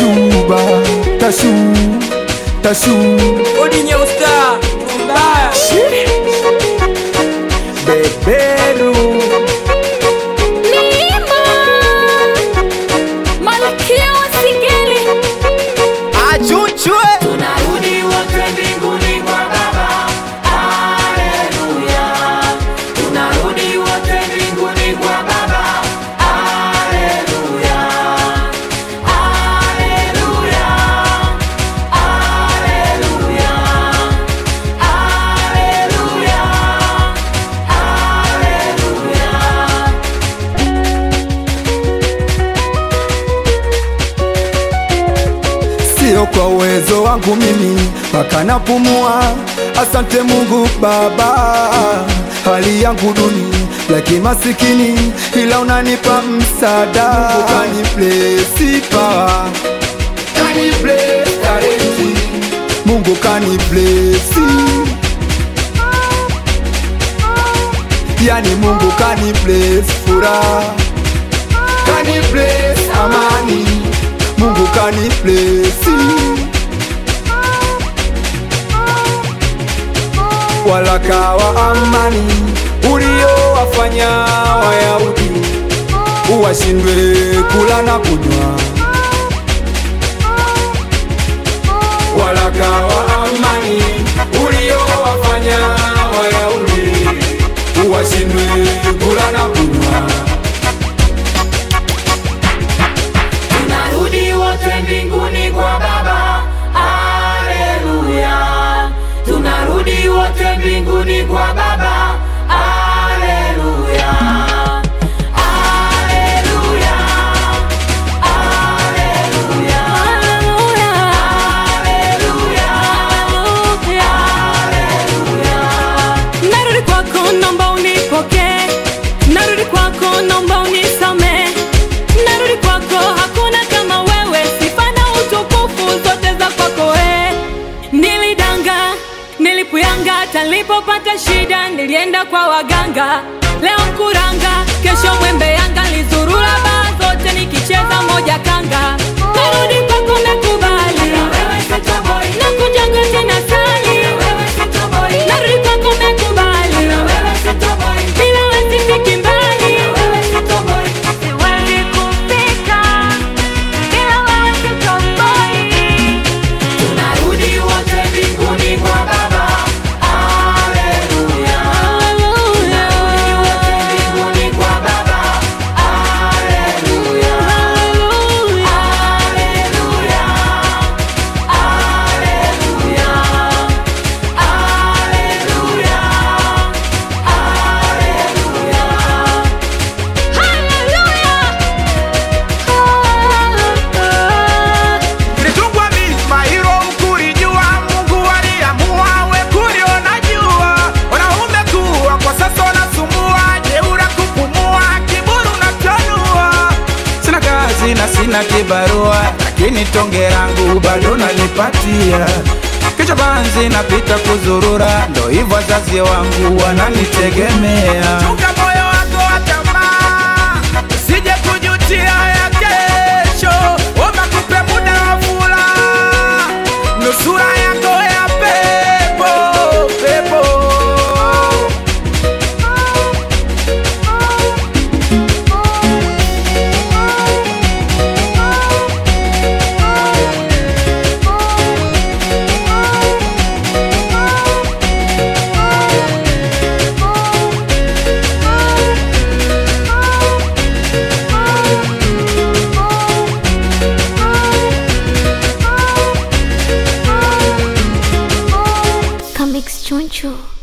tashuba tashu tashu Odinye usta mbaya beberu Mlima Malkia wa Singeli achuchwe Tunarudi wote mbinguni kwa Baba Haleluya Tunarudi wote mbinguni kwa Baba Haleluya Haleluya Haleluya Haleluya Haleluya sio kwa uwezo wangu mimi mpaka napumua. Asante Mungu Baba, hali yangu duni ya kimasikini, ila unanipa msaada. Mungu kani bless power, kani bless talenti, Mungu kani bless yani Mungu kani bless furaha, kani bless amani, Mungu kani bless walaka wa amani uliowafanya Wayahudi uwashindwe kula na kunywa. Walaka wa amani uliowafanya Wayahudi uwashindwe kula na kunywa. Tunarudi wote mbinguni kwa Baba, haleluya. Tunarudi wote mbinguni kwa Baba, haleluya. Haleluya. Haleluya. Haleluya. Haleluya. Narudi kwako naomba unipokee, narudi kwako naomba unisame, narudi kwako hakuna kama wewe, sifa na utukufu zote za kwako we. Nilidanga, nilipuyanga, talipopata shida nilienda kwa waganga, leo kuranga, kesho mwembe yanga, lizurura baa zote nikicheza moja kanga, narudi kwako nakubali, nakujaga tena sali, narudi kwako nakubali, bila wewe sifiki mbali, siwezi kufika bila wewe sitoboi. Tunarudi wote mbinguni kwa Baba, haleluya. Tunarudi wote mbinguni kwa Baba, haleluya. Haleluya. Haleluya. Nilitungwa milima hilo ukulijua, Mungu aliamua we kuliona jua. Wanaume kuwa kwa sasa wanasumbua, jeura kupumua, kiburi unachanua. Sina kazi na sina kibarua, lakini tonge langu bado nalipatia. Kichwa banzi napita kuzurura, ndo hivyo wazazi wangu wananitegemea. Chunga moyo wako wa tamaa, usije kujutia ya kesho. Omba kupe muda wa furaha, nusura yako ya pepo pepo. Comics Choncho.